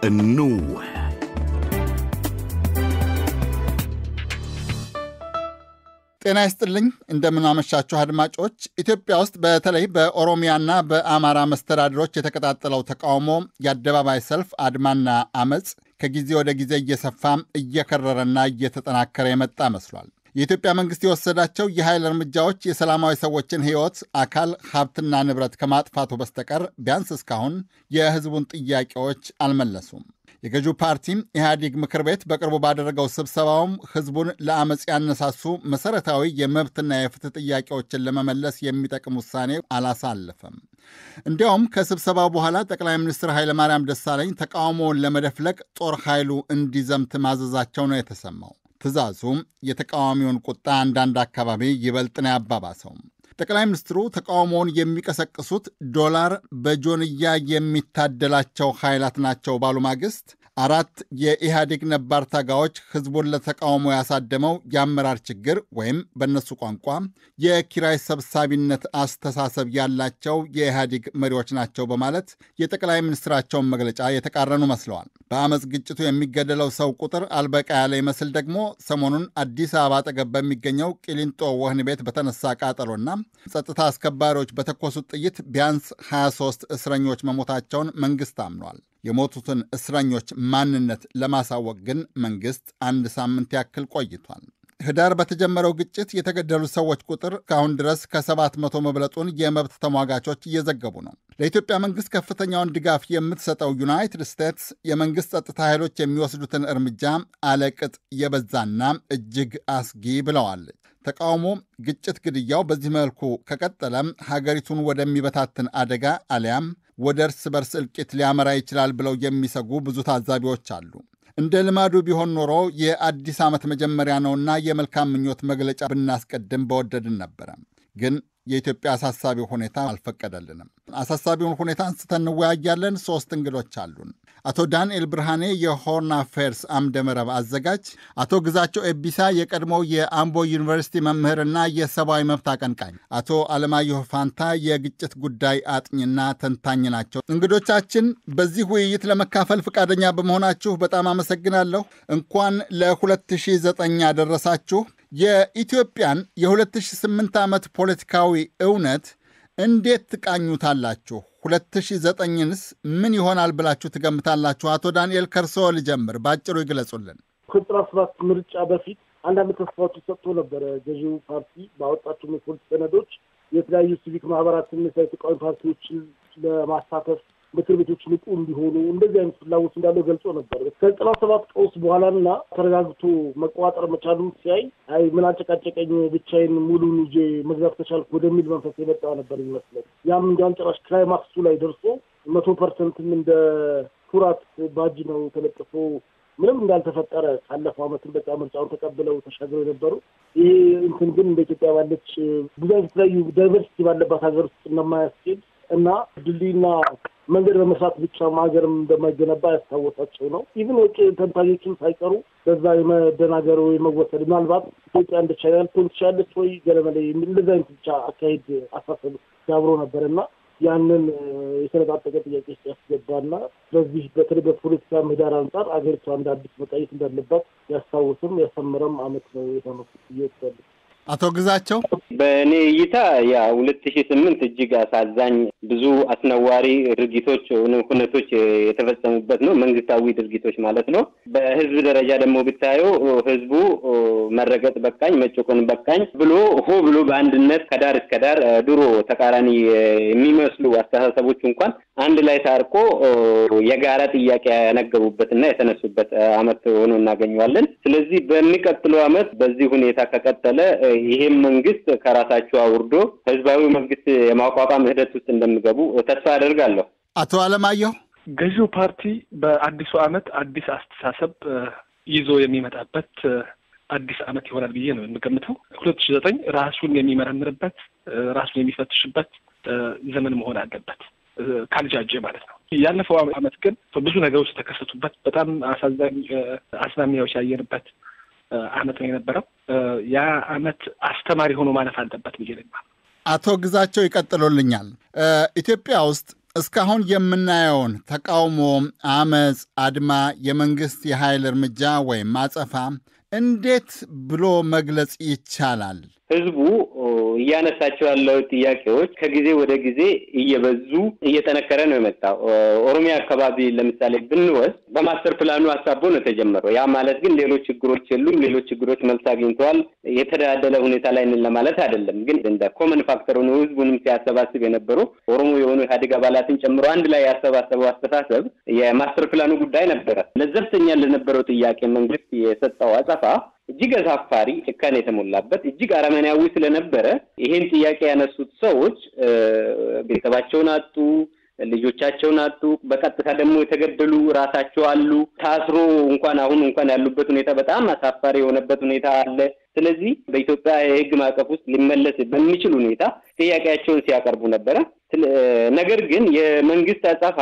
እንወያይ። ጤና ይስጥልኝ እንደምናመሻችሁ አድማጮች። ኢትዮጵያ ውስጥ በተለይ በኦሮሚያና በአማራ መስተዳድሮች የተቀጣጠለው ተቃውሞ፣ የአደባባይ ሰልፍ፣ አድማና አመፅ ከጊዜ ወደ ጊዜ እየሰፋ እየከረረና እየተጠናከረ የመጣ መስሏል። የኢትዮጵያ መንግሥት የወሰዳቸው የኃይል እርምጃዎች የሰላማዊ ሰዎችን ሕይወት፣ አካል፣ ሀብትና ንብረት ከማጥፋቱ በስተቀር ቢያንስ እስካሁን የሕዝቡን ጥያቄዎች አልመለሱም። የገዢው ፓርቲ ኢህአዴግ ምክር ቤት በቅርቡ ባደረገው ስብሰባውም ሕዝቡን ለአመፅ ያነሳሱ መሠረታዊ የመብትና የፍትህ ጥያቄዎችን ለመመለስ የሚጠቅም ውሳኔ አላሳለፈም። እንዲያውም ከስብሰባው በኋላ ጠቅላይ ሚኒስትር ኃይለማርያም ደሳለኝ ተቃውሞውን ለመደፍለቅ ጦር ኃይሉ እንዲዘምት ማዘዛቸው ነው የተሰማው። ትዕዛዙም የተቃዋሚውን ቁጣ አንዳንድ አካባቢ ይበልጥ ነው ያባባሰው። ጠቅላይ ሚኒስትሩ ተቃውሞውን የሚቀሰቅሱት ዶላር በጆንያ የሚታደላቸው ኃይላት ናቸው ባሉ ማግስት አራት የኢህአዴግ ነባር ታጋዎች ህዝቡን ለተቃውሞ ያሳደመው የአመራር ችግር ወይም በእነሱ ቋንቋ የኪራይ ሰብሳቢነት አስተሳሰብ ያላቸው የኢህአዴግ መሪዎች ናቸው በማለት የጠቅላይ ሚኒስትራቸውን መግለጫ የተቃረኑ መስለዋል። በአመፅ ግጭቱ የሚገደለው ሰው ቁጥር አልበቃ ያለ ይመስል ደግሞ ሰሞኑን አዲስ አበባ አጠገብ በሚገኘው ቂሊንጦ ወህኒ ቤት በተነሳ ቃጠሎና ጸጥታ አስከባሪዎች በተኮሱት ጥይት ቢያንስ 23 እስረኞች መሞታቸውን መንግስት አምኗል። የሞቱትን እስረኞች ማንነት ለማሳወቅ ግን መንግስት አንድ ሳምንት ያክል ቆይቷል። ህዳር በተጀመረው ግጭት የተገደሉ ሰዎች ቁጥር ከአሁን ድረስ ከሰባት መቶ መብለጡን የመብት ተሟጋቾች እየዘገቡ ነው። ለኢትዮጵያ መንግስት ከፍተኛውን ድጋፍ የምትሰጠው ዩናይትድ ስቴትስ የመንግስት ጸጥታ ኃይሎች የሚወስዱትን እርምጃ አለቅጥ የበዛና እጅግ አስጊ ብለዋለች። ተቃውሞ፣ ግጭት፣ ግድያው በዚህ መልኩ ከቀጠለም ሀገሪቱን ወደሚበታትን አደጋ አሊያም ወደ እርስ በርስ እልቂት ሊያመራ ይችላል ብለው የሚሰጉ ብዙ ታዛቢዎች አሉ። እንደ ልማዱ ቢሆን ኖሮ የአዲስ ዓመት መጀመሪያ ነውና የመልካም ምኞት መግለጫ ብናስቀድም በወደድን ነበረ። ግን የኢትዮጵያ አሳሳቢው ሁኔታ አልፈቀደልንም። አሳሳቢውን ሁኔታ አንስተን እንወያያለን። ሶስት እንግዶች አሉን። አቶ ዳንኤል ብርሃኔ የሆርን አፌርስ አምደ መረብ አዘጋጅ፣ አቶ ግዛቸው ኤቢሳ የቀድሞው የአምቦ ዩኒቨርሲቲ መምህርና የሰብአዊ መብት አቀንቃኝ፣ አቶ አለማየሁ ፋንታ የግጭት ጉዳይ አጥኝና ተንታኝ ናቸው። እንግዶቻችን በዚህ ውይይት ለመካፈል ፈቃደኛ በመሆናችሁ በጣም አመሰግናለሁ። እንኳን ለ2009 ያደረሳችሁ። የኢትዮጵያን የ2008 ዓመት ፖለቲካዊ እውነት እንዴት ትቃኙታላችሁ? 2009ንስ ምን ይሆናል ብላችሁ ትገምታላችሁ? አቶ ዳንኤል ከርሶ ልጀምር፣ በአጭሩ ይግለጹልን። ከዘጠና ሰባት ምርጫ በፊት አንዳንድ ተስፋዎች ሰጥቶ ነበረ። ገዢው ፓርቲ ባወጣቸው የፖሊሲ ሰነዶች የተለያዩ ሲቪክ ማህበራትን፣ ተቃዋሚ ፓርቲዎችን ለማሳተፍ ምክር ቤቶች ንቁ እንዲሆኑ እንደዚህ አይነት ፍላጎት እንዳለው ገልጾ ነበር። ከዘጠና ሰባት ቀውስ በኋላና ተረጋግቶ መቆጣጠር መቻሉን ሲያይ አይ ምን አጨቃጨቀኝ ብቻዬን ሙሉን ይዤ መግዛት ከቻልኩ ወደሚል መንፈስ የመጣ ነበር ይመስለን። ያም እንዲያውም ጭራሽ ክላይማክሱ ላይ ደርሶ መቶ ፐርሰንትም እንደ ኩራት ባጅ ነው ተለጥፎ ምንም እንዳልተፈጠረ ካለፈው ዓመትን በቃ ምርጫውን ተቀብለው ተሻግረው የነበሩ ይሄ እንትን ግን እንደ ኢትዮጵያ ባለች ብዙ አይነት የተለያዩ ዳይቨርሲቲ ባለባት ሀገር ውስጥ እንደማያስኬድ እና ድልድይና መንገድ በመስራት ብቻ ሀገርም እንደማይገነባ ያስታወሳቸው ነው። ኢቭን ውጭ ተንታኞችም ሳይቀሩ በዛ የመደናገር ወይ መወሰድ ምናልባት ኢትዮጵያ እንደ ቻይና ልትሆን ትችላለች ወይ ገለመለ እንደዚህ አይነት ብቻ አካሄድ አሳሰብ ጋብሮ ነበር እና ያንን የተነጣጠቀ ጥያቄ ውስጥ ያስገባና ስለዚህ በተለይ በፖለቲካ ምህዳር አንጻር አገሪቷ እንደ አዲስ መቃየት እንዳለባት ያስታውስም ያሰምረም አመት ነው የሆነው እየወሰዱ አቶ ግዛቸው በእኔ እይታ ያ ሁለት ሺህ ስምንት እጅግ አሳዛኝ ብዙ አስነዋሪ ድርጊቶች ሁነቶች የተፈጸሙበት ነው። መንግስታዊ ድርጊቶች ማለት ነው። በህዝብ ደረጃ ደግሞ ብታየው ህዝቡ መረገጥ በቃኝ፣ መጨቆን በቃኝ ብሎ ሆ ብሎ በአንድነት ከዳር እስከ ዳር ድሮ ተቃራኒ የሚመስሉ አስተሳሰቦች እንኳን አንድ ላይ ታርቆ የጋራ ጥያቄ ያነገቡበት እና የተነሱበት አመት ሆኖ እናገኘዋለን። ስለዚህ በሚቀጥለው አመት በዚህ ሁኔታ ከቀጠለ ይሄም መንግስት ከራሳቸው አውርዶ ህዝባዊ መንግስት የማቋቋም ሂደት ውስጥ እንደሚገቡ ተስፋ አደርጋለሁ። አቶ አለማየሁ ገዢው ፓርቲ በአዲሱ አመት አዲስ አስተሳሰብ ይዞ የሚመጣበት አዲስ አመት ይሆናል ብዬ ነው የምገምተው። ሁለት ሺ ዘጠኝ ራሱን የሚመረምርበት ራሱን የሚፈትሽበት ዘመን መሆን አለበት ካልጃጀ ማለት ነው። ያለፈው አመት ግን ብዙ ነገሮች የተከሰቱበት በጣም አሳዛኝ አዝማሚያዎች ያየንበት አመት ነው የነበረው። ያ አመት አስተማሪ ሆኖ ማለፍ አለበት ብዬ ነኝ። አቶ ግዛቸው ይቀጥሉልኛል። ኢትዮጵያ ውስጥ እስካሁን የምናየውን ተቃውሞ፣ አመፅ፣ አድማ፣ የመንግስት የኃይል እርምጃ ወይም አጸፋ እንዴት ብሎ መግለጽ ይቻላል? ህዝቡ እያነሳቸው ያለው ጥያቄዎች ከጊዜ ወደ ጊዜ እየበዙ እየጠነከረ ነው የመጣው። ኦሮሚያ አካባቢ ለምሳሌ ብንወስድ በማስተር ፕላኑ ሀሳቦ ነው የተጀመረው። ያ ማለት ግን ሌሎች ችግሮች የሉም፣ ሌሎች ችግሮች መልስ አግኝተዋል፣ የተደላደለ ሁኔታ ላይ ነን ለማለት አይደለም። ግን እንደ ኮመን ፋክተር ሆኖ ህዝቡንም ሲያሰባስብ የነበረው ኦሮሞ የሆኑ ኢህአዴግ አባላትን ጨምሮ አንድ ላይ ያሰባሰበው አስተሳሰብ የማስተር ፕላኑ ጉዳይ ነበረ። ለዘብተኛ ለነበረው ጥያቄ መንግስት የሰጠው አጸፋ እጅግ አሳፋሪ፣ ጭካኔ የተሞላበት እጅግ አረመኔያዊ ስለነበረ ይሄን ጥያቄ ያነሱት ሰዎች ቤተሰባቸውን አጡ፣ ልጆቻቸውን አጡ። በቀጥታ ደግሞ የተገደሉ ራሳቸው አሉ። ታስሮ እንኳን አሁን እንኳን ያሉበት ሁኔታ በጣም አሳፋሪ የሆነበት ሁኔታ አለ። ስለዚህ በኢትዮጵያ የህግ ማዕቀፍ ውስጥ ሊመለስ በሚችል ሁኔታ ጥያቄያቸውን ሲያቀርቡ ነበረ። ነገር ግን የመንግስት አጸፋ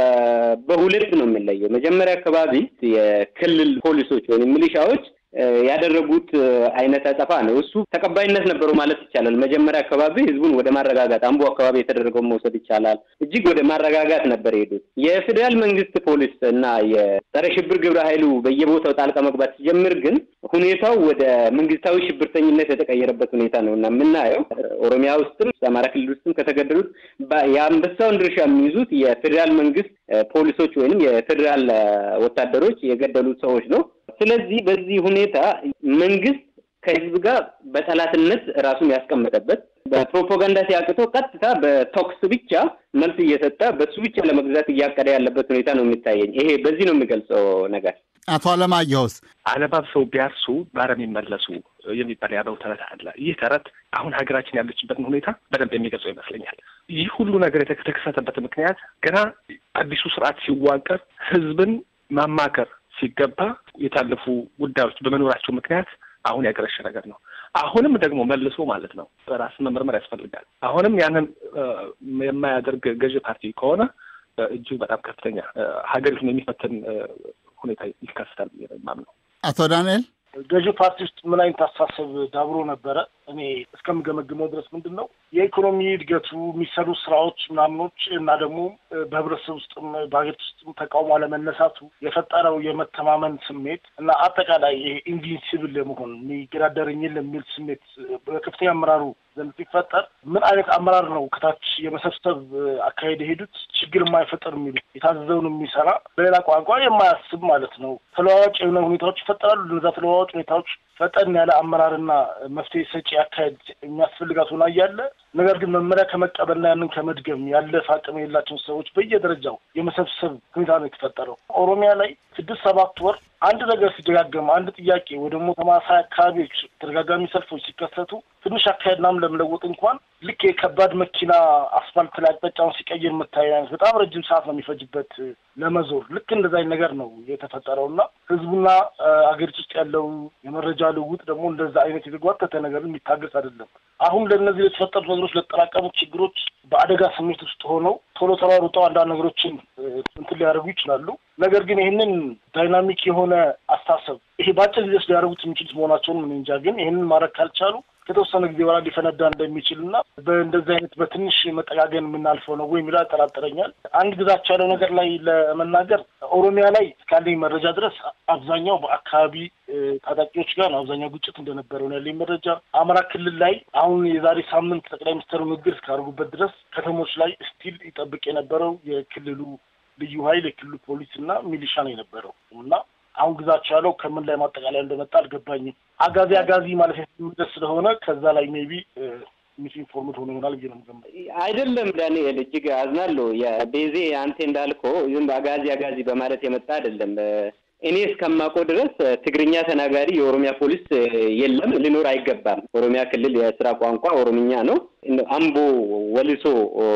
በሁለት ነው የሚለየው። መጀመሪያ አካባቢ የክልል ፖሊሶች ወይም ሚሊሻዎች ያደረጉት አይነት አጸፋ ነው። እሱ ተቀባይነት ነበረው ማለት ይቻላል። መጀመሪያ አካባቢ ህዝቡን ወደ ማረጋጋት አምቦ አካባቢ የተደረገውን መውሰድ ይቻላል። እጅግ ወደ ማረጋጋት ነበር የሄዱት። የፌዴራል መንግስት ፖሊስ እና የጸረ ሽብር ግብረ ኃይሉ በየቦታው ጣልቃ መግባት ሲጀምር ግን ሁኔታው ወደ መንግስታዊ ሽብርተኝነት የተቀየረበት ሁኔታ ነው እና የምናየው ኦሮሚያ ውስጥም አማራ ክልል ውስጥም ከተገደሉት የአንበሳውን ድርሻ የሚይዙት የፌዴራል መንግስት ፖሊሶች ወይንም የፌዴራል ወታደሮች የገደሉት ሰዎች ነው። ስለዚህ በዚህ ሁኔታ መንግስት ከህዝብ ጋር በጠላትነት ራሱን ያስቀመጠበት በፕሮፓጋንዳ ሲያቅተው ቀጥታ በቶክስ ብቻ መልስ እየሰጠ በሱ ብቻ ለመግዛት እያቀደ ያለበት ሁኔታ ነው የሚታየኝ። ይሄ በዚህ ነው የሚገልጸው ነገር። አቶ አለማየሁስ አለባብሰው ቢያርሱ ባረም ይመለሱ የሚባል ያለው ተረት አለ። ይህ ተረት አሁን ሀገራችን ያለችበትን ሁኔታ በደንብ የሚገልጸው ይመስለኛል። ይህ ሁሉ ነገር የተከሰተበት ምክንያት ገና አዲሱ ስርዓት ሲዋቀር ህዝብን ማማከር ሲገባ የታለፉ ጉዳዮች በመኖራቸው ምክንያት አሁን ያገረሸ ነገር ነው። አሁንም ደግሞ መልሶ ማለት ነው በራስ መመርመር ያስፈልጋል። አሁንም ያንን የማያደርግ ገዢ ፓርቲ ከሆነ እጅግ በጣም ከፍተኛ ሀገሪቱን የሚፈትን ሁኔታ ይከሰታል ብዬ ነው የማምነው። አቶ ዳንኤል ገዢ ፓርቲ ውስጥ ምን አይነት አስተሳሰብ ዳብሮ ነበረ? እኔ እስከምገመግመው ድረስ ምንድን ነው የኢኮኖሚ እድገቱ የሚሰሩ ስራዎች ምናምኖች እና ደግሞ በህብረተሰብ ውስጥም በሀገሪቱ ውስጥም ተቃውሞ አለመነሳቱ የፈጠረው የመተማመን ስሜት እና አጠቃላይ ይሄ ኢንቪንሲብል የመሆን የሚገዳደረኝ የሚል ስሜት በከፍተኛ አመራሩ ዘንድ ሲፈጠር ምን አይነት አመራር ነው ከታች የመሰብሰብ አካሄድ የሄዱት ችግር የማይፈጠር የሚሉ የታዘዘውን የሚሰራ በሌላ ቋንቋ የማያስብ ማለት ነው። ተለዋዋጭ የሆነ ሁኔታዎች ይፈጠራሉ። እነዛ ተለዋዋጭ ሁኔታዎች ፈጠን ያለ አመራርና መፍትሄ ሰጪ አካሄድ የሚያስፈልጋት ሆና እያለ ነገር ግን መመሪያ ከመቀበልና ያንን ከመድገም ያለፈ አቅም የሌላቸውን ሰዎች በየደረጃው የመሰብሰብ ሁኔታ ነው የተፈጠረው። ኦሮሚያ ላይ ስድስት ሰባት ወር አንድ ነገር ሲደጋገም አንድ ጥያቄ ወይ ደግሞ ተማሳይ አካባቢዎች ተደጋጋሚ ሰልፎች ሲከሰቱ ትንሽ አካሄድ ምናምን ለመለወጥ እንኳን ልክ የከባድ መኪና አስፋልት ላይ አቅጣጫውን ሲቀይር የምታየ አይነት በጣም ረጅም ሰዓት ነው የሚፈጅበት ለመዞር። ልክ እንደዛ አይነት ነገር ነው የተፈጠረው እና ህዝቡና አገሪቱ ውስጥ ያለው የመረጃ ልውውጥ ደግሞ እንደዛ አይነት የተጓተተ ነገር የሚታገስ አይደለም። አሁን ለእነዚህ ለተፈጠሩት ነገሮች ለተጠራቀሙት ችግሮች በአደጋ ስሜት ውስጥ ሆነው ቶሎ ተሯሩጠው አንዳንድ ነገሮችን እንትን ሊያደርጉ ይችላሉ። ነገር ግን ይህንን ዳይናሚክ የሆነ አስተሳሰብ ይሄ በአጭር ጊዜ ውስጥ ሊያደርጉት የሚችሉት መሆናቸውን ምን እንጃ። ግን ይህንን ማድረግ ካልቻሉ ከተወሰነ ጊዜ በኋላ ሊፈነዳ እንደሚችል እና በእንደዚህ አይነት በትንሽ መጠጋገን የምናልፈው ነው ወይ የሚለው ያጠራጥረኛል። አንድ ግዛቸው ያለው ነገር ላይ ለመናገር ኦሮሚያ ላይ እስካለኝ መረጃ ድረስ አብዛኛው በአካባቢ ታጣቂዎች ጋር ነው አብዛኛው ግጭት እንደነበረው ነው ያለኝ መረጃ። አማራ ክልል ላይ አሁን የዛሬ ሳምንት ጠቅላይ ሚኒስትሩ ንግግር እስካደረጉበት ድረስ ከተሞች ላይ ስቲል ይጠብቅ የነበረው የክልሉ ልዩ ኃይል የክልሉ ፖሊስ እና ሚሊሻ ነው የነበረው እና አሁን ግዛቸው ያለው ከምን ላይ ማጠቃለያ እንደመጣ አልገባኝም። አጋዚ አጋዚ ማለት የሚደስ ስለሆነ ከዛ ላይ ሜቢ ሚስ ኢንፎርምድ ሆኖ ይሆናል ብዬ ነው የምገምተው። አይደለም ዳንኤል፣ እጅግ አዝናለሁ። የቤዜ አንተ እንዳልከው ዝም አጋዚ አጋዚ በማለት የመጣ አይደለም። እኔ እስከማውቀው ድረስ ትግርኛ ተናጋሪ የኦሮሚያ ፖሊስ የለም፣ ሊኖር አይገባም። ኦሮሚያ ክልል የስራ ቋንቋ ኦሮምኛ ነው። አምቦ፣ ወልሶ፣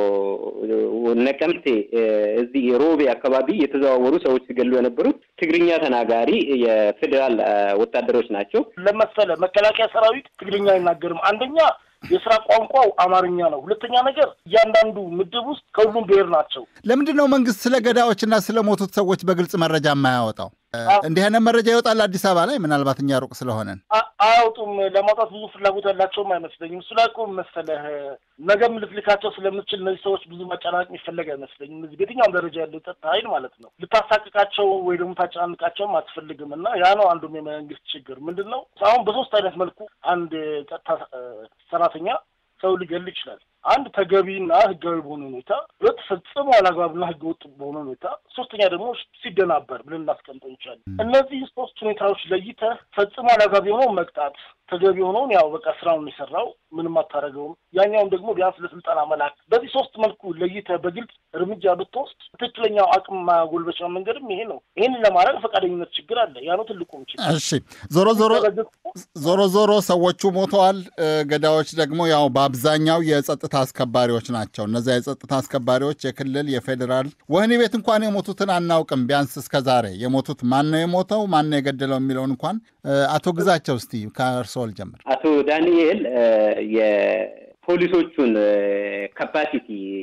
ነቀምቴ፣ እዚህ ሮቤ አካባቢ የተዘዋወሩ ሰዎች ሲገሉ የነበሩት ትግርኛ ተናጋሪ የፌዴራል ወታደሮች ናቸው። ለመሰለ መከላከያ ሰራዊት ትግርኛ አይናገርም። አንደኛ የስራ ቋንቋው አማርኛ ነው። ሁለተኛ ነገር እያንዳንዱ ምድብ ውስጥ ከሁሉም ብሔር ናቸው። ለምንድን ነው መንግስት ስለ ገዳዮችና ስለ ሞቱት ሰዎች በግልጽ መረጃ የማያወጣው? እንዲህ አይነት መረጃ ይወጣል አዲስ አበባ ላይ ምናልባት እኛ ሩቅ ስለሆነን አያወጡም። ለማውጣት ብዙ ፍላጎት ያላቸውም አይመስለኝም። እሱ ላይ እኮ መሰለህ ነገም ልትልካቸው ስለምትችል እነዚህ ሰዎች ብዙ ማጨናነቅ የሚፈለግ አይመስለኝም። እዚህ በየትኛውም ደረጃ ያለው የጸጥታ ኃይል ማለት ነው ልታሳቅቃቸው ወይ ደግሞ ታጨናንቃቸውም አትፈልግም። እና ያ ነው አንዱም የመንግስት ችግር ምንድን ነው። አሁን በሶስት አይነት መልኩ አንድ ጸጥታ ሰራተኛ ሰው ሊገል ይችላል። አንድ ተገቢና ህጋዊ በሆነ ሁኔታ፣ ሁለት ፈጽሞ አላግባብና ህገወጥ በሆነ ሁኔታ፣ ሶስተኛ ደግሞ ሲደናበር ብለን እናስቀምጠው እንችላለን። እነዚህ ሶስት ሁኔታዎች ለይተህ ፈጽሞ አላግባብ የሆነው መቅጣት፣ ተገቢ የሆነውን ያው በቃ ስራውን የሰራው ምንም አታደርገውም፣ ያኛውን ደግሞ ቢያንስ ለስልጠና መላክ። በዚህ ሶስት መልኩ ለይተህ በግልጽ እርምጃ ብትወስድ ትክክለኛው አቅም ማጎልበቻ መንገድም ይሄ ነው። ይህንን ለማድረግ ፈቃደኝነት ችግር አለ። ያ ነው ትልቁም ችግር። እሺ ዞሮ ዞሮ ዞሮ ዞሮ ሰዎቹ ሞተዋል። ገዳዮች ደግሞ ያው በአብዛኛው የጸጥታ አስከባሪዎች ናቸው። እነዚያ የጸጥታ አስከባሪዎች የክልል የፌዴራል ወህኒ ቤት እንኳን የሞቱትን አናውቅም። ቢያንስ እስከ ዛሬ የሞቱት ማን ነው የሞተው ማን ነው የገደለው የሚለውን እንኳን አቶ ግዛቸው እስቲ ከእርስዎ ልጀምር። አቶ ዳንኤል የፖሊሶቹን ካፓሲቲ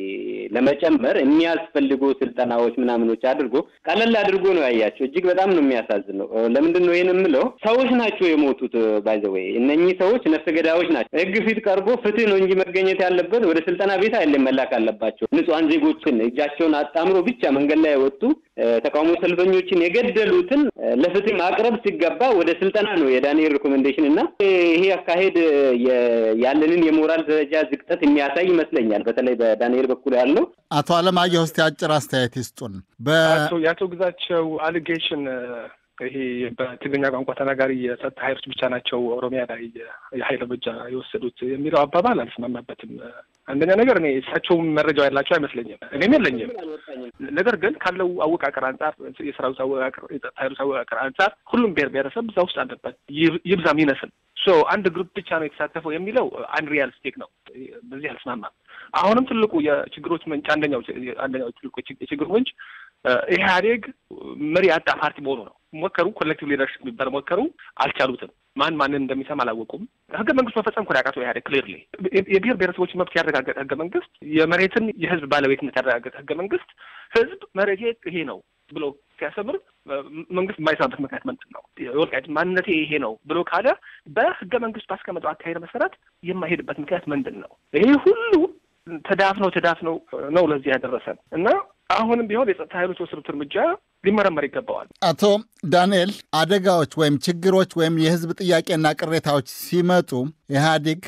ለመጨመር የሚያስፈልጉ ስልጠናዎች ምናምኖች አድርጎ ቀለል አድርጎ ነው ያያቸው። እጅግ በጣም ነው የሚያሳዝነው። ለምንድን ነው ይህን የምለው? ሰዎች ናቸው የሞቱት። ባይዘወይ እነኚህ ሰዎች ነፍሰ ገዳዮች ናቸው። ሕግ ፊት ቀርቦ ፍትህ ነው እንጂ መገኘት ያለበት ወደ ስልጠና ቤት አይደለም መላክ አለባቸው። ንጹሐን ዜጎችን እጃቸውን አጣምሮ ብቻ መንገድ ላይ የወጡ ተቃውሞ ሰልፈኞችን የገደሉትን ለፍትህ ማቅረብ ሲገባ ወደ ስልጠና ነው የዳንኤል ሪኮሜንዴሽን እና ይሄ አካሄድ ያለንን የሞራል ደረጃ ዝቅጠት የሚያሳይ ይመስለኛል። በተለይ በዳንኤል በኩል ያለው አቶ አለማየሁ እስቲ አጭር አስተያየት ይስጡን። የአቶ ግዛቸው አሊጌሽን ይሄ በትግርኛ ቋንቋ ተናጋሪ የጸጥታ ኃይሎች ብቻ ናቸው ኦሮሚያ ላይ የኃይል እርምጃ የወሰዱት የሚለው አባባል አልስማማበትም። አንደኛ ነገር እኔ እሳቸውም መረጃው ያላቸው አይመስለኝም፣ እኔም የለኝም። ነገር ግን ካለው አወቃቀር አንጻር የሰራዊት አወቃቀር፣ የጸጥታ ኃይሎች አወቃቀር አንጻር ሁሉም ብሔር ብሔረሰብ እዛ ውስጥ አለበት ይብዛም ይነስል ሶ አንድ ግሩፕ ብቻ ነው የተሳተፈው የሚለው አንሪያሊስቲክ ነው። በዚህ አልስማማም። አሁንም ትልቁ የችግሮች ምንጭ አንደኛው አንደኛው ትልቁ የችግሩ ምንጭ ኢህአዴግ መሪ ያጣ ፓርቲ መሆኑ ነው። ሞከሩ፣ ኮሌክቲቭ ሊደርሽፕ የሚባል ሞከሩ፣ አልቻሉትም። ማን ማንን እንደሚሰማ አላወቁም። ህገ መንግስት መፈጸም እኮ ያቃተው ኢህአዴግ ክሊርሊ የብሔር ብሔረሰቦችን መብት ያረጋገጠ ህገ መንግስት፣ የመሬትን የህዝብ ባለቤትነት ያረጋገጠ ህገ መንግስት ህዝብ መሬቴ ይሄ ነው ብሎ ሲያሰምር መንግስት የማይሰማበት ምክንያት ምንድን ነው? የወልቃይት ማንነቴ ይሄ ነው ብሎ ካለ በህገ መንግስት ባስቀመጠው አካሄድ መሰረት የማይሄድበት ምክንያት ምንድን ነው? ይሄ ሁሉ ተዳፍነው ተዳፍነው ነው ለዚህ ያደረሰን እና አሁንም ቢሆን የጸጥታ ኃይሎች የወሰዱት እርምጃ ሊመረመር ይገባዋል። አቶ ዳንኤል አደጋዎች ወይም ችግሮች ወይም የህዝብ ጥያቄና ቅሬታዎች ሲመጡ ኢህአዴግ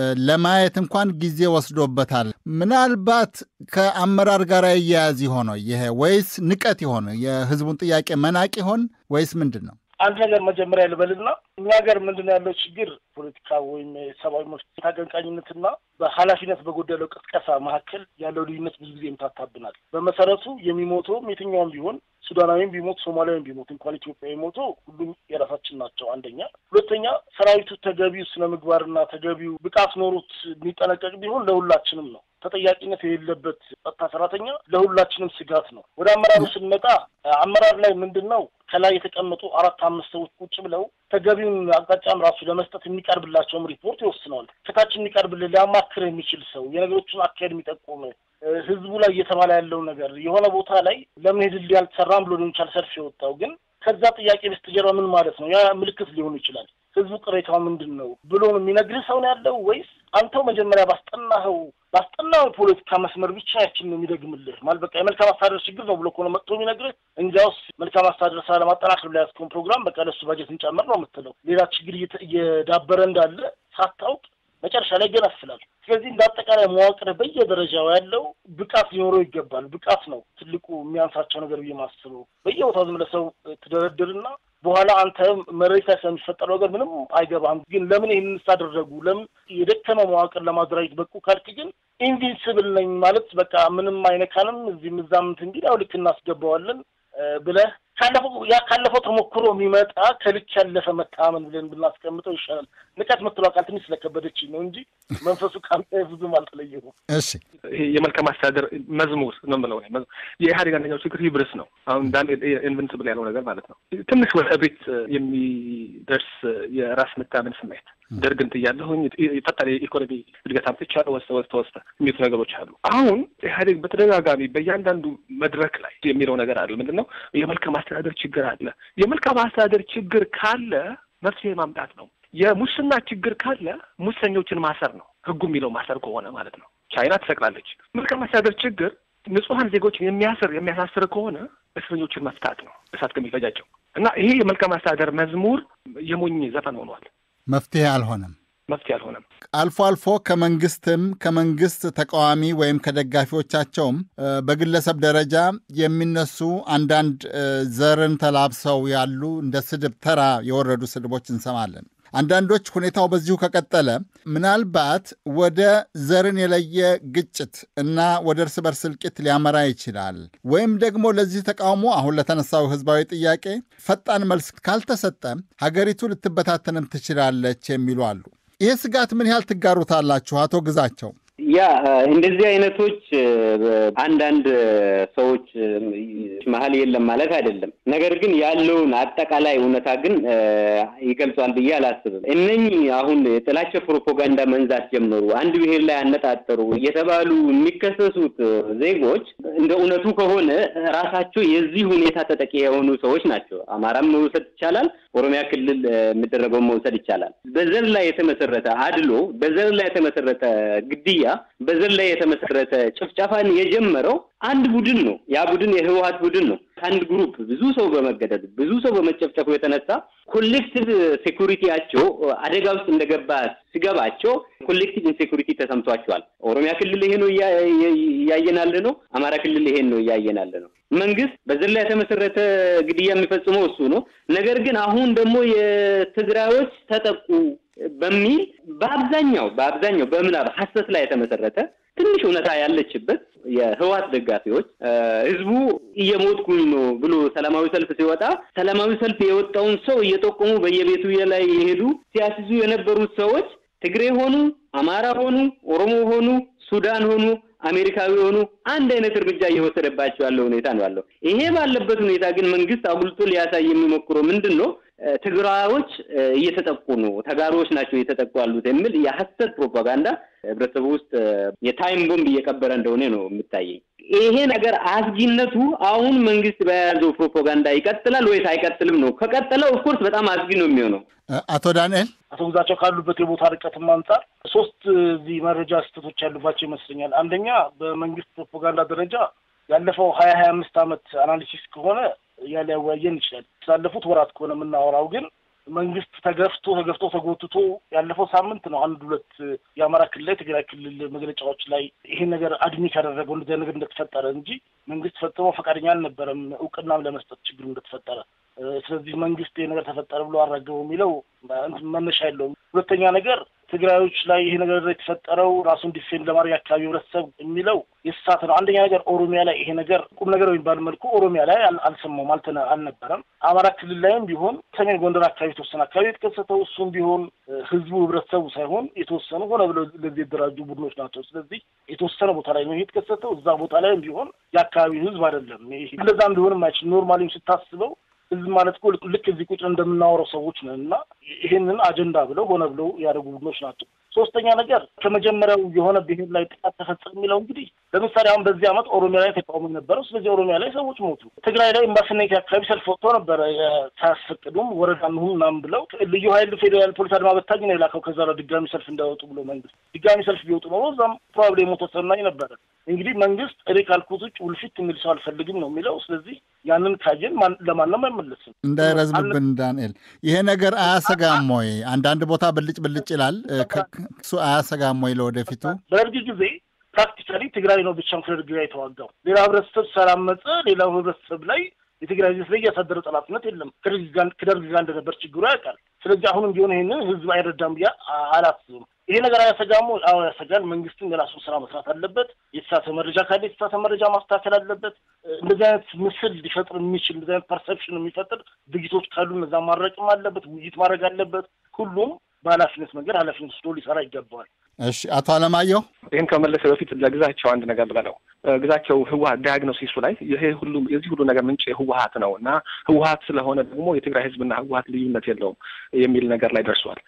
ለማየት እንኳን ጊዜ ወስዶበታል። ምናልባት ከአመራር ጋር እያያዝ ይሆነ ይሄ ወይስ ንቀት ይሆን? የህዝቡን ጥያቄ መናቅ ይሆን ወይስ ምንድን ነው? አንድ ነገር መጀመሪያ ልበልና እኛ ሀገር ምንድን ነው ያለው ችግር ፖለቲካ ወይም የሰብአዊ መብት አቀንቃኝነትና በኃላፊነት በጎደለው ቅስቀሳ መካከል ያለው ልዩነት ብዙ ጊዜ ይምታታብናል። በመሰረቱ የሚሞተውም የትኛውም ቢሆን ሱዳናዊም ቢሞት ሶማሊያዊም ቢሞት እንኳን ኢትዮጵያዊ ሞቶ ሁሉም የራሳችን ናቸው። አንደኛ። ሁለተኛ ሰራዊቱ ተገቢው ስነ ምግባርና ተገቢው ብቃት ኖሮት የሚጠነቀቅ ቢሆን ለሁላችንም ነው። ተጠያቂነት የሌለበት ጸጥታ ሰራተኛ ለሁላችንም ስጋት ነው። ወደ አመራሩ ስንመጣ አመራር ላይ ምንድን ነው ከላይ የተቀመጡ አራት አምስት ሰዎች ቁጭ ብለው ተገቢውን አቅጣጫም ራሱ ለመስጠት የሚቀርብላቸውም ሪፖርት ይወስነዋል። ከታች የሚቀርብልህ ሊያማክር የሚችል ሰው የነገሮችን አካሄድ የሚጠቁም ህዝቡ ላይ እየተባለ ያለው ነገር የሆነ ቦታ ላይ ለምን ሄድልህ ያልተሰራም ብሎ ሊሆን ይችላል ሰልፍ የወጣው ግን ከዛ ጥያቄ በስተጀርባ ምን ማለት ነው? ያ ምልክት ሊሆን ይችላል። ህዝቡ ቅሬታው ምንድን ነው ብሎ ነው የሚነግርህ ሰው ነው ያለው ወይስ አንተው መጀመሪያ ባስጠናኸው ባስጠናው የፖለቲካ መስመር ብቻ ያችን ነው የሚደግምልህ? ማለት በቃ የመልካም አስተዳደር ችግር ነው ብሎ ከሆነ መጥቶ የሚነግርህ እንጃውስ መልካም አስተዳደር ስራ ለማጠናከር ብላ ያዝከውን ፕሮግራም በቃ ለሱ ባጀት እንጨምር ነው የምትለው። ሌላ ችግር እየዳበረ እንዳለ ሳታውቅ መጨረሻ ላይ ገነፍላል። ስለዚህ እንደ አጠቃላይ መዋቅር በየደረጃው ያለው ብቃት ሊኖረው ይገባል። ብቃት ነው ትልቁ የሚያንሳቸው ነገር ብዬ ማስበው። በየቦታው ዝም ብለህ ሰው ትደረድርና በኋላ አንተ መሬት ላይ ስለሚፈጠረው ነገር ምንም አይገባም። ግን ለምን ይህንን ሳደረጉ ለምን የደከመ መዋቅር ለማደራጀት በቁ ካልክ ግን ኢንቪንስብል ነኝ ማለት በቃ ምንም አይነካንም እዚህም እዛም እንትን ቢል ያው ልክ እናስገባዋለን ብለህ ካለፈው ያ ካለፈው ተሞክሮ የሚመጣ ከልክ ያለፈ መታመን ብለን ብናስቀምጠው ይሻላል። ንቀት ምትለው ቃል ትንሽ ስለከበደችኝ ነው እንጂ መንፈሱ ከአንተ ብዙም አልተለየሁም። እሺ ይሄ የመልካም አስተዳደር መዝሙር ነው የምለው። የኢህአዴግ አንደኛው ችግር ሂብርስ ነው። አሁን ዳንኤል ኢንቨንስብል ያለው ነገር ማለት ነው። ትንሽ ወደ ቤት የሚደርስ የራስ መታመን ስሜት ደርግን ጥያለሁኝ፣ ፈጣን የኢኮኖሚ እድገት አምጥቻለሁ፣ ወስተ ወስተ ወስተ የሚሉት ነገሮች አሉ። አሁን ኢህአዴግ በተደጋጋሚ በእያንዳንዱ መድረክ ላይ የሚለው ነገር አለ። ምንድን ነው? የመልካም አስተዳደር ችግር አለ። የመልካም አስተዳደር ችግር ካለ መፍትሄ ማምጣት ነው። የሙስና ችግር ካለ ሙሰኞችን ማሰር ነው። ህጉ የሚለው ማሰር ከሆነ ማለት ነው። ቻይና ትሰቅላለች። መልካም አስተዳደር ችግር ንጹሐን ዜጎችን የሚያስር የሚያሳስር ከሆነ እስረኞችን መፍታት ነው እሳት ከሚፈጃቸው እና ይሄ የመልካም አስተዳደር መዝሙር የሞኝ ዘፈን ሆኗል። መፍትሄ አልሆነም። መፍትሄ አልሆነም። አልፎ አልፎ ከመንግስትም ከመንግስት ተቃዋሚ ወይም ከደጋፊዎቻቸውም በግለሰብ ደረጃ የሚነሱ አንዳንድ ዘርን ተላብሰው ያሉ እንደ ስድብ ተራ የወረዱ ስድቦች እንሰማለን። አንዳንዶች ሁኔታው በዚሁ ከቀጠለ ምናልባት ወደ ዘርን የለየ ግጭት እና ወደ እርስ በርስ እልቂት ሊያመራ ይችላል። ወይም ደግሞ ለዚህ ተቃውሞ አሁን ለተነሳው ህዝባዊ ጥያቄ ፈጣን መልስ ካልተሰጠ ሀገሪቱ ልትበታተንም ትችላለች የሚሉ አሉ። ይህ ስጋት ምን ያህል ትጋሩታላችሁ? አቶ ግዛቸው። ያ እንደዚህ አይነቶች አንዳንድ ሰዎች መሀል የለም ማለት አይደለም። ነገር ግን ያለውን አጠቃላይ እውነታ ግን ይገልጿል ብዬ አላስብም። እነኚህ አሁን የጥላቻ ፕሮፓጋንዳ መንዛት ጀመሩ፣ አንድ ብሔር ላይ አነጣጠሩ እየተባሉ የሚከሰሱት ዜጎች እንደ እውነቱ ከሆነ ራሳቸው የዚህ ሁኔታ ተጠቂ የሆኑ ሰዎች ናቸው። አማራም መውሰድ ይቻላል፣ ኦሮሚያ ክልል የሚደረገውን መውሰድ ይቻላል። በዘር ላይ የተመሰረተ አድሎ፣ በዘር ላይ የተመሰረተ ግድያ በዘር ላይ የተመሰረተ ጭፍጨፋን የጀመረው አንድ ቡድን ነው። ያ ቡድን የህወሀት ቡድን ነው። ከአንድ ግሩፕ ብዙ ሰው በመገደል ብዙ ሰው በመጨፍጨፉ የተነሳ ኮሌክቲቭ ሴኩሪቲያቸው አደጋ ውስጥ እንደገባ ሲገባቸው ኮሌክቲቭ ኢንሴኩሪቲ ተሰምቷቸዋል። ኦሮሚያ ክልል ይሄ ነው እያየናል ነው። አማራ ክልል ይሄን ነው እያየናል ነው። መንግስት በዘር ላይ የተመሰረተ ግድያ የሚፈጽመው እሱ ነው። ነገር ግን አሁን ደግሞ የትግራዮች ተጠቁ በሚል በአብዛኛው በአብዛኛው በምናብ ሀሰት ላይ የተመሰረተ ትንሽ እውነታ ያለችበት የህወሓት ደጋፊዎች ህዝቡ እየሞትኩኝ ነው ብሎ ሰላማዊ ሰልፍ ሲወጣ ሰላማዊ ሰልፍ የወጣውን ሰው እየጠቆሙ በየቤቱ ላይ የሄዱ ሲያስይዙ የነበሩት ሰዎች ትግሬ ሆኑ፣ አማራ ሆኑ፣ ኦሮሞ ሆኑ፣ ሱዳን ሆኑ፣ አሜሪካዊ ሆኑ አንድ አይነት እርምጃ እየወሰደባቸው ያለው ሁኔታ ነው ያለው። ይሄ ባለበት ሁኔታ ግን መንግስት አጉልቶ ሊያሳይ የሚሞክረው ምንድን ነው? ትግራዮች እየተጠቁ ነው፣ ተጋሮዎች ናቸው እየተጠቁ ያሉት የሚል የሀሰት ፕሮፓጋንዳ ህብረተሰቡ ውስጥ የታይም ቦምብ እየቀበረ እንደሆነ ነው የሚታየኝ። ይሄ ነገር አስጊነቱ አሁን መንግስት በያዘው ፕሮፓጋንዳ ይቀጥላል ወይስ አይቀጥልም ነው። ከቀጠለ ኦፍኮርስ በጣም አስጊ ነው የሚሆነው። አቶ ዳንኤል አቶ ግዛቸው ካሉበት የቦታ ርቀትም አንጻር ሶስት እዚህ መረጃ ስህተቶች ያሉባቸው ይመስለኛል። አንደኛ በመንግስት ፕሮፓጋንዳ ደረጃ ያለፈው ሀያ ሀያ አምስት ዓመት አናሊሲስ ከሆነ እያለ ያወያየን ይችላል። ስላለፉት ወራት ከሆነ የምናወራው ግን መንግስት ተገፍቶ ተገፍቶ ተጎትቶ ያለፈው ሳምንት ነው አንድ ሁለት የአማራ ክልል ላይ ትግራይ ክልል መግለጫዎች ላይ ይሄን ነገር አድሚት ያደረገው እንደዚያ ነገር እንደተፈጠረ እንጂ መንግስት ፈጽሞ ፈቃደኛ አልነበረም እውቅናም ለመስጠት ችግሩ እንደተፈጠረ። ስለዚህ መንግስት ይሄ ነገር ተፈጠረ ብሎ አራገበው የሚለው መነሻ የለውም። ሁለተኛ ነገር ትግራዮች ላይ ይሄ ነገር የተፈጠረው ራሱን ዲፌንድ ለማድረግ አካባቢ ህብረተሰብ የሚለው የተሳተ ነው። አንደኛ ነገር ኦሮሚያ ላይ ይሄ ነገር ቁም ነገር በሚባል መልኩ ኦሮሚያ ላይ አልሰማውም፣ አልነበረም። አማራ ክልል ላይም ቢሆን ሰሜን ጎንደር አካባቢ የተወሰነ አካባቢ የተከሰተው እሱም ቢሆን ህዝቡ ህብረተሰቡ ሳይሆን የተወሰኑ ሆነ ብለው ለዚህ የተደራጁ ቡድኖች ናቸው። ስለዚህ የተወሰነ ቦታ ላይ ነው ይሄ የተከሰተው። እዛ ቦታ ላይም ቢሆን የአካባቢው ህዝብ አይደለም። እንደዛም ቢሆንም አይችል ኖርማሊም ስታስበው ህዝብ ማለት እኮ ልክ እዚህ ቁጭ እንደምናወራው ሰዎች ነን እና ይሄንን አጀንዳ ብለው ሆነ ብለው ያደረጉ ቡድኖች ናቸው። ሶስተኛ ነገር ከመጀመሪያው የሆነ ብሔር ላይ ጥቃት ተፈጸመ የሚለው እንግዲህ ለምሳሌ አሁን በዚህ ዓመት ኦሮሚያ ላይ ተቃውሞ ነበረው። ስለዚህ ኦሮሚያ ላይ ሰዎች ሞቱ። ትግራይ ላይ ኤምባሲነት አካባቢ ሰልፍ ወጥቶ ነበረ ሳያስፈቅዱም ወረዳ እንሁን ምናምን ብለው ልዩ ኃይል ፌዴራል ፖሊስ አድማ በታኝ ነው የላከው። ከዛ ላይ ድጋሚ ሰልፍ እንዳይወጡ ብሎ መንግስት ድጋሚ ሰልፍ ቢወጡ ኖሮ እዛም ፕሮባብሊ የሞተ ሰናኝ ነበረ። እንግዲህ መንግስት እኔ ካልኩት ውጭ ውልፊት የሚል ሰው አልፈልግም ነው የሚለው። ስለዚህ ያንን ካየን ለማንም አይመለስም። እንዳይረዝምብን ዳንኤል፣ ይሄ ነገር አያሰጋም ወይ? አንዳንድ ቦታ ብልጭ ብልጭ ይላል። እሱ አያሰጋም ወይ ለወደፊቱ? በደርግ ጊዜ ፕራክቲካሊ ትግራይ ነው ብቻ ከደርግ ጋር የተዋጋው። ሌላ ህብረተሰብ ስላመፀ ሌላው ህብረተሰብ ላይ የትግራይ ህዝብ ላይ እያሳደረ ጠላትነት የለም። ከደርግ ጋር እንደነበር ችግሩ ያውቃል። ስለዚህ አሁንም ቢሆን ይህንን ህዝብ አይረዳም ብዬ አላስብም። ይሄ ነገር አያሰጋም? አዎ ያሰጋል። መንግስትም የራሱን ስራ መስራት አለበት። የተሳተ መረጃ ካለ የተሳተ መረጃ ማስተካከል አለበት። እንደዚህ አይነት ምስል ሊፈጥር የሚችል እንደዚህ አይነት ፐርሰፕሽን የሚፈጥር ድርጊቶች ካሉ እነዛ ማድረቅም አለበት። ውይይት ማድረግ አለበት። ሁሉም በኃላፊነት መንገድ ኃላፊነት ወስዶ ሊሰራ ይገባዋል። እሺ፣ አቶ አለማየሁ ይህን ከመለሰ በፊት ለግዛቸው አንድ ነገር ልበለው። ግዛቸው ህወሀት ዲያግኖሲሱ ላይ ይሄ ሁሉ የዚህ ሁሉ ነገር ምንጭ ህወሀት ነው እና ህወሀት ስለሆነ ደግሞ የትግራይ ህዝብና ህወሀት ልዩነት የለውም የሚል ነገር ላይ ደርሷል።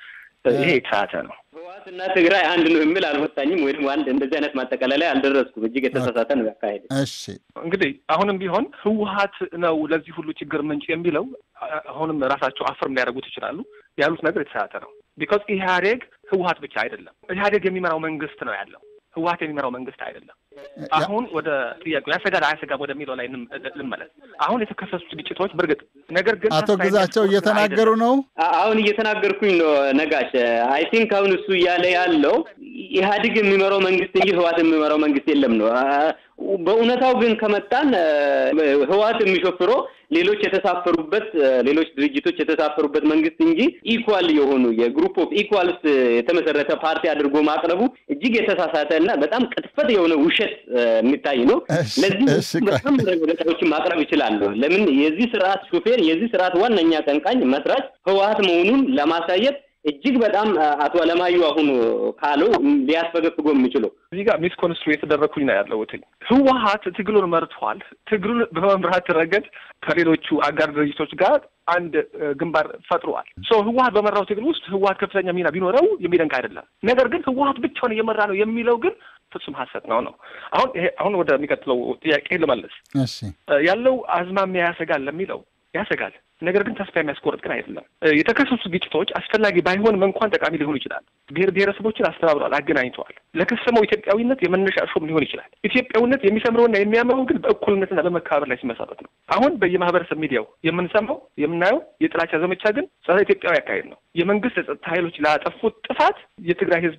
ይሄ የተሳተ ነው። ህወሓትና ትግራይ አንድ ነው የሚል አልወጣኝም፣ ወይም አንድ እንደዚህ አይነት ማጠቃለያ አልደረስኩም። እጅግ የተሳሳተ ነው ያካሄድ። እሺ እንግዲህ አሁንም ቢሆን ህወሓት ነው ለዚህ ሁሉ ችግር ምንጭ የሚለው አሁንም ራሳቸው አፍርም ሊያደርጉት ይችላሉ። ያሉት ነገር የተሳተ ነው። ቢኮዝ ኢህአዴግ ህወሓት ብቻ አይደለም። ኢህአዴግ የሚመራው መንግስት ነው ያለው ህወሓት የሚመራው መንግስት አይደለም። አሁን ወደ ጥያቄው ያሰጋል አያሰጋም ወደሚለው ላይ ልመለስ። አሁን የተከሰሱት ግጭቶች በእርግጥ ነገር ግን አቶ ግዛቸው እየተናገሩ ነው። አሁን እየተናገርኩኝ ነው ነጋሽ። አይ ቲንክ አሁን እሱ እያለ ያለው ኢህአዴግ የሚመራው መንግስት እንጂ ህወሓት የሚመራው መንግስት የለም ነው። በእውነታው ግን ከመጣን ህወሓት የሚሾፍረው ሌሎች የተሳፈሩበት ሌሎች ድርጅቶች የተሳፈሩበት መንግስት እንጂ ኢኳል የሆኑ የግሩፕ ኦፍ ኢኳልስ የተመሰረተ ፓርቲ አድርጎ ማቅረቡ እጅግ የተሳሳተ እና በጣም ቅጥፈት የሆነ ውሸት የሚታይ ነው። ለዚህ በጣም ረገጣዎችን ማቅረብ ይችላሉ። ለምን የዚህ ስርዓት ሹፌር የዚህ ስርዓት ዋነኛ ቀንቃኝ መስራች ህወሓት መሆኑን ለማሳየት እጅግ በጣም አቶ አለማዩ አሁን ካለው ሊያስፈገፍጎ የሚችለው እዚህ ጋር ሚስ ኮንስትሩ የተደረግኩኝ ነው ያለሁት። ህወሓት ትግሉን መርቷል። ትግሉን በመምራት ረገድ ከሌሎቹ አጋር ድርጅቶች ጋር አንድ ግንባር ፈጥሯል። ሶ ህወሓት በመራው ትግል ውስጥ ህወሓት ከፍተኛ ሚና ቢኖረው የሚደንቅ አይደለም። ነገር ግን ህወሓት ብቻውን እየመራ ነው የሚለው ግን ፍጹም ሀሰት ነው ነው። አሁን ይሄ አሁን ወደሚቀጥለው ጥያቄ ልመለስ። እሺ ያለው አዝማሚያ ያሰጋል ለሚለው ያሰጋል። ነገር ግን ተስፋ የሚያስቆርጥ ግን አይደለም። የተከሰሱ ግጭቶች አስፈላጊ ባይሆንም እንኳን ጠቃሚ ሊሆኑ ይችላል። ብሔር ብሔረሰቦችን አስተባብረዋል፣ አገናኝተዋል። ለከሰመው ኢትዮጵያዊነት የመነሻ እርሾም ሊሆን ይችላል። ኢትዮጵያዊነት የሚሰምረውና የሚያምረው ግን በእኩልነትና በመከባበር ላይ ሲመሰረት ነው። አሁን በየማህበረሰብ ሚዲያው የምንሰማው የምናየው የጥላቻ ዘመቻ ግን ጸረ ኢትዮጵያዊ አካሄድ ነው። የመንግስት የጸጥታ ኃይሎች ላጠፉት ጥፋት የትግራይ ህዝብ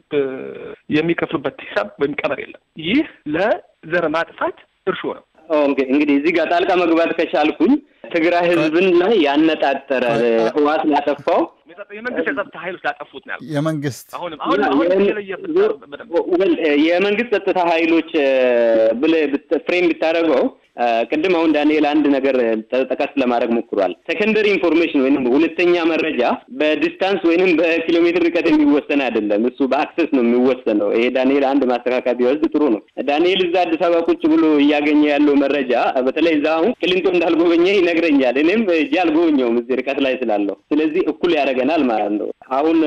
የሚከፍሉበት ሂሳብ ወይም ቀመር የለም። ይህ ለዘር ማጥፋት እርሾ ነው። እንግዲህ እዚህ ጋር ጣልቃ መግባት ከቻልኩኝ ትግራይ ህዝብን ላይ ያነጣጠረ ህወሓት ላጠፋው የመንግስት የጸጥታ ኃይሎች ላጠፉት ነው ያልኩት። የመንግስት አሁንም አሁን አሁን የመንግስት ጸጥታ ኃይሎች ብለህ ፍሬም ብታደርገው ቅድም አሁን ዳንኤል አንድ ነገር ጠቀስ ለማድረግ ሞክሯል። ሴኮንደሪ ኢንፎርሜሽን ወይም ሁለተኛ መረጃ በዲስታንስ ወይንም በኪሎ ሜትር ርቀት የሚወሰን አይደለም። እሱ በአክሰስ ነው የሚወሰነው። ይሄ ዳንኤል አንድ ማስተካከያ ቢወስድ ጥሩ ነው። ዳንኤል እዛ አዲስ አበባ ቁጭ ብሎ እያገኘ ያለው መረጃ በተለይ እዛ አሁን ቅሊንጦ እንዳልጎበኘ ይነግረኛል። እኔም እጅ አልጎበኘውም እዚህ ርቀት ላይ ስላለው፣ ስለዚህ እኩል ያደርገናል ማለት ነው። አሁን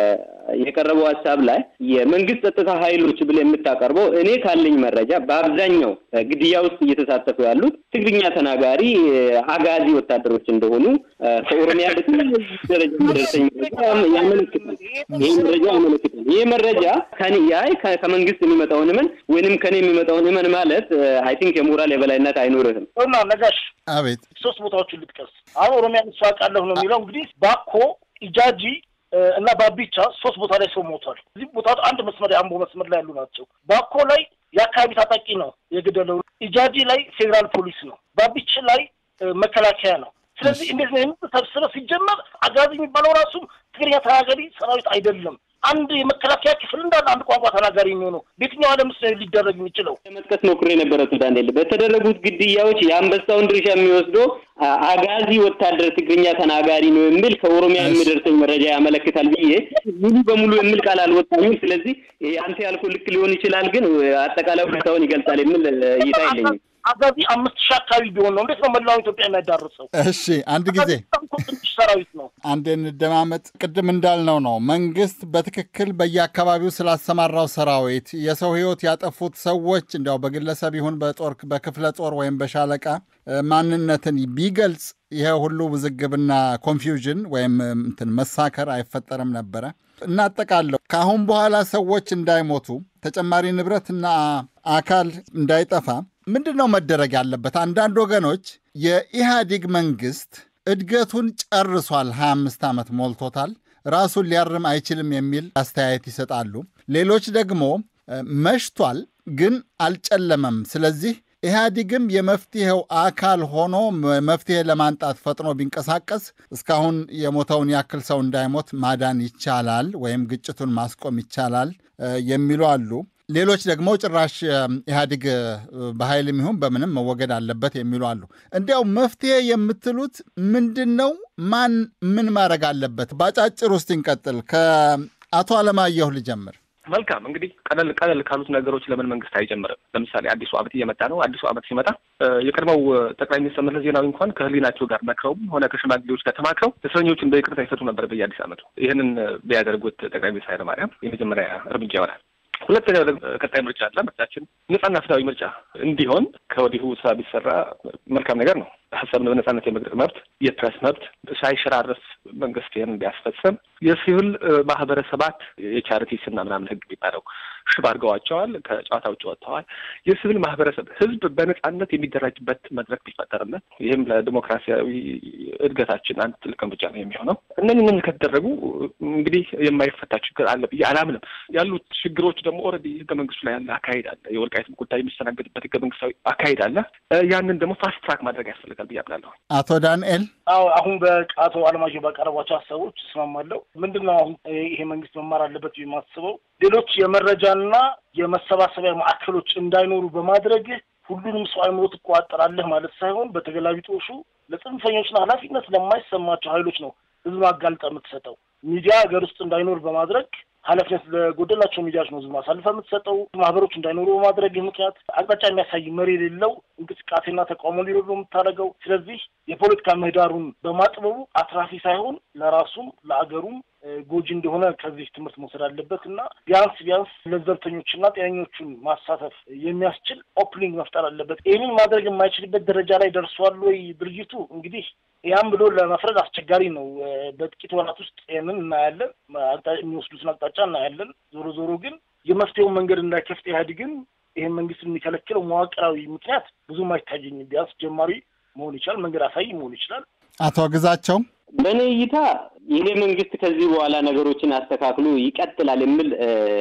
የቀረበው ሀሳብ ላይ የመንግስት ጸጥታ ኃይሎች ብለህ የምታቀርበው እኔ ካለኝ መረጃ በአብዛኛው ግድያ ውስጥ እየተሳተፉ ያሉት ትግርኛ ተናጋሪ አጋዚ ወታደሮች እንደሆኑ ከኦሮሚያ ደረጃ የሚደርሰኝ መረጃ ያመለክታል። ይህ መረጃ ያመለክታል። ይህ መረጃ ከኔ ያይ ከመንግስት የሚመጣውን እመን ወይንም ከኔ የሚመጣውን እመን ማለት አይ ቲንክ የሞራል የበላይነት አይኖርህም። እና ነጋሽ አቤት ሶስት ቦታዎችን ልጥቀስ። አሁን ኦሮሚያ ምስራቃለሁ ነው የሚለው እንግዲህ ባኮ ኢጃጂ እና ባቢቻ ሶስት ቦታ ላይ ሰው ሞቷል። እዚህ ቦታ አንድ መስመር የአምቦ መስመር ላይ ያሉ ናቸው። ባኮ ላይ የአካባቢ ታጣቂ ነው የገደለው። ኢጃጂ ላይ ፌዴራል ፖሊስ ነው። ባቢች ላይ መከላከያ ነው። ስለዚህ እንዴት ነው የምትሰብስበው? ሲጀመር አጋዚ የሚባለው ራሱ ትግርኛ ተናጋሪ ሰራዊት አይደለም። አንድ የመከላከያ ክፍል እንዳለ አንድ ቋንቋ ተናጋሪ የሚሆነው በየትኛው ዓለም ውስጥ ሊደረግ የሚችለው? ለመጥቀስ ሞክሬ የነበረ ዳንኤል፣ በተደረጉት ግድያዎች የአንበሳውን ድርሻ የሚወስደው አጋዚ ወታደር ትግርኛ ተናጋሪ ነው የሚል ከኦሮሚያ የሚደርሰኝ መረጃ ያመለክታል ብዬ ሙሉ በሙሉ የሚል ቃል አልወጣኝም። ስለዚህ አንተ ያልኩህ ልክ ሊሆን ይችላል፣ ግን አጠቃላይ ሁኔታውን ይገልጻል የሚል እይታ የለኝም። አጋዚ አምስት ሺህ አካባቢ ቢሆን ነው እንዴት ነው መላው ኢትዮጵያ የሚያዳርሰው? እሺ አንድ ጊዜ ትንሽ ሰራዊት ነው። አንድ እንደማመጥ ቅድም እንዳልነው ነው መንግስት በትክክል በየአካባቢው ስላሰማራው ሰራዊት የሰው ህይወት ያጠፉት ሰዎች እንዲያው በግለሰብ ይሁን በጦር በክፍለ ጦር ወይም በሻለቃ ማንነትን ቢገልጽ ይሄ ሁሉ ውዝግብና ኮንፊውዥን ወይም እንትን መሳከር አይፈጠርም ነበረ። እናጠቃለሁ። ከአሁን በኋላ ሰዎች እንዳይሞቱ ተጨማሪ ንብረትና አካል እንዳይጠፋ ምንድን ነው መደረግ ያለበት? አንዳንድ ወገኖች የኢህአዴግ መንግስት እድገቱን ጨርሷል፣ 25 ዓመት ሞልቶታል፣ ራሱን ሊያርም አይችልም የሚል አስተያየት ይሰጣሉ። ሌሎች ደግሞ መሽቷል፣ ግን አልጨለመም። ስለዚህ ኢህአዲግም የመፍትሄው አካል ሆኖ መፍትሄ ለማንጣት ፈጥኖ ቢንቀሳቀስ እስካሁን የሞተውን ያክል ሰው እንዳይሞት ማዳን ይቻላል ወይም ግጭቱን ማስቆም ይቻላል የሚሉ አሉ። ሌሎች ደግሞ ጭራሽ ኢህአዲግ በኃይልም ይሁን በምንም መወገድ አለበት የሚሉ አሉ። እንዲያው መፍትሄ የምትሉት ምንድን ነው? ማን ምን ማድረግ አለበት? በአጫጭር ውስጥ እንቀጥል። ከአቶ አለማየሁ ልጀምር። መልካም እንግዲህ ቀለል ቀለል ካሉት ነገሮች ለምን መንግስት አይጀምርም? ለምሳሌ አዲሱ ዓመት እየመጣ ነው። አዲሱ ዓመት ሲመጣ የቀድሞው ጠቅላይ ሚኒስትር መለስ ዜናዊ እንኳን ከህሊናቸው ጋር መክረውም ሆነ ከሽማግሌዎች ጋር ተማክረው እስረኞችን በይቅርታ ይፈቱ ነበር በየአዲስ ዓመቱ። ይህንን ቢያደርጉት ጠቅላይ ሚኒስትር ኃይለማርያም የመጀመሪያ እርምጃ ይሆናል። ሁለተኛው ደግሞ ቀጣይ ምርጫ አለ። ምርጫችን ነጻና ፍትሃዊ ምርጫ እንዲሆን ከወዲሁ ስራ ቢሰራ መልካም ነገር ነው። ሀሳብን በነጻነት የመግለጽ መብት፣ የፕሬስ መብት ሳይሸራረፍ መንግስት ይህን ቢያስፈጽም የሲቪል ማህበረሰባት የቻሪቲስ እና ምናምን ህግ የሚባለው ሽባ አድርገዋቸዋል። ከጨዋታ ውጭ ወጥተዋል። የሲቪል ማህበረሰብ ህዝብ በነጻነት የሚደራጅበት መድረክ ቢፈጠርለት ይህም ለዲሞክራሲያዊ እድገታችን አንድ ትልቅ እርምጃ ነው የሚሆነው። እነዚህ እነዚህ ከተደረጉ እንግዲህ የማይፈታ ችግር አለ ብዬ አላምንም። ያሉት ችግሮች ደግሞ ኦልሬዲ ህገ መንግስቱ ላይ ያለ አካሄድ አለ። የወልቃይትም ጉዳይ የሚስተናገድበት ህገ መንግስታዊ አካሄድ አለ። ያንን ደግሞ ፋስት ትራክ ማድረግ ያስፈልጋል ብዬ አምናለሁ። አቶ ዳንኤል አዎ አሁን በአቶ አለማየሁ ባቀረቧቸው ሀሳቦች እስማማለሁ። ምንድን ነው አሁን ይሄ መንግስት መማር አለበት የማስበው ሌሎች የመረጃና የመሰባሰቢያ ማዕከሎች እንዳይኖሩ በማድረግ ሁሉንም ሰው አይምሮ ትቆጣጠራለህ ማለት ሳይሆን በተገላቢጦሹ ለጽንፈኞችና ኃላፊነት ለማይሰማቸው ኃይሎች ነው ህዝብ አጋልጠ የምትሰጠው። ሚዲያ ሀገር ውስጥ እንዳይኖር በማድረግ ኃላፊነት ለጎደላቸው ሚዲያዎች ነው ህዝብ አሳልፈ የምትሰጠው። ማህበሮች እንዳይኖሩ በማድረግ ምክንያት አቅጣጫ የሚያሳይ መሪ የሌለው እንቅስቃሴና ተቃውሞ ሊኖር ነው የምታደርገው። ስለዚህ የፖለቲካ ምህዳሩን በማጥበቡ አትራፊ ሳይሆን ለራሱም ለአገሩም ጎጂ እንደሆነ ከዚህ ትምህርት መውሰድ አለበት እና ቢያንስ ቢያንስ ለዘብተኞችና ጤነኞቹን ማሳተፍ የሚያስችል ኦፕኒንግ መፍጠር አለበት። ይህንን ማድረግ የማይችልበት ደረጃ ላይ ደርሷል ወይ ድርጅቱ? እንግዲህ ያም ብሎ ለመፍረድ አስቸጋሪ ነው። በጥቂት ወራት ውስጥ ይህንን እናያለን፣ የሚወስዱትን አቅጣጫ እናያለን። ዞሮ ዞሮ ግን የመፍትሄውን መንገድ እንዳይከፍት ኢህአዴግን ይህን መንግስት የሚከለክለው መዋቅራዊ ምክንያት ብዙም አይታየኝም። ቢያንስ ጀማሪ መሆን ይችላል፣ መንገድ አሳይ መሆን ይችላል። አቶ ግዛቸው በእኔ እይታ ይሄ መንግስት ከዚህ በኋላ ነገሮችን አስተካክሎ ይቀጥላል የሚል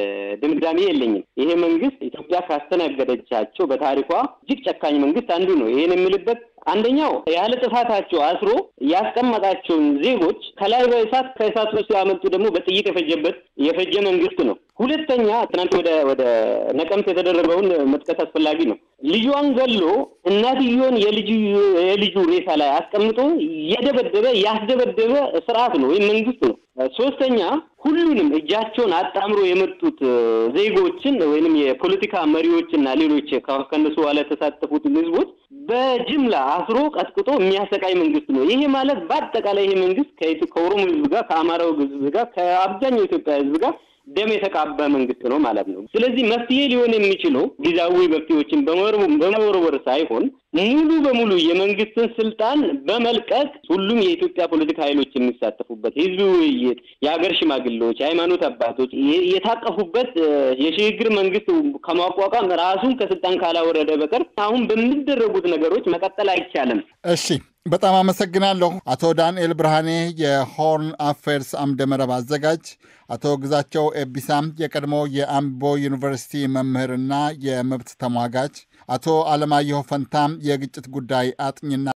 ድምዳሜ የለኝም። ይሄ መንግስት ኢትዮጵያ ካስተናገደቻቸው በታሪኳ እጅግ ጨካኝ መንግስት አንዱ ነው። ይሄን የምልበት አንደኛው ያለ ጥፋታቸው አስሮ ያስቀመጣቸውን ዜጎች ከላይ በእሳት ከእሳት ውስጥ ያመጡ ደግሞ በጥይት የፈጀበት የፈጀ መንግስት ነው። ሁለተኛ ትናንት ወደ ወደ ነቀምት የተደረገውን መጥቀስ አስፈላጊ ነው። ልጇን ገሎ እናትየውን የልጁ የልጁ ሬሳ ላይ አስቀምጦ የደበደበ ያስደበደበ ስርዓት ነው ወይም መንግስት ነው። ሶስተኛ ሁሉንም እጃቸውን አጣምሮ የመጡት ዜጎችን ወይንም የፖለቲካ መሪዎችና ሌሎች ከነሱ በኋላ የተሳተፉትን ህዝቦች በጅምላ አስሮ ቀጥቅጦ የሚያሰቃይ መንግስት ነው። ይሄ ማለት በአጠቃላይ ይሄ መንግስት ከኦሮሞ ህዝብ ጋር፣ ከአማራው ህዝብ ጋር፣ ከአብዛኛው የኢትዮጵያ ህዝብ ጋር ደም የተቃባ መንግስት ነው ማለት ነው። ስለዚህ መፍትሄ ሊሆን የሚችለው ጊዜያዊ መፍትሄዎችን በመወርወር ሳይሆን ሙሉ በሙሉ የመንግስትን ስልጣን በመልቀቅ ሁሉም የኢትዮጵያ ፖለቲካ ኃይሎች የሚሳተፉበት ህዝብ ውይይት፣ የሀገር ሽማግሌዎች፣ የሃይማኖት አባቶች የታቀፉበት የሽግግር መንግስት ከማቋቋም ራሱን ከስልጣን ካላወረደ በቀር አሁን በሚደረጉት ነገሮች መቀጠል አይቻልም። እሺ፣ በጣም አመሰግናለሁ አቶ ዳንኤል ብርሃኔ የሆርን አፌርስ አምደመረብ አዘጋጅ፣ አቶ ግዛቸው ኤቢሳም የቀድሞ የአምቦ ዩኒቨርሲቲ መምህርና የመብት ተሟጋች፣ አቶ አለማየሁ ፈንታም የግጭት ጉዳይ አጥኝና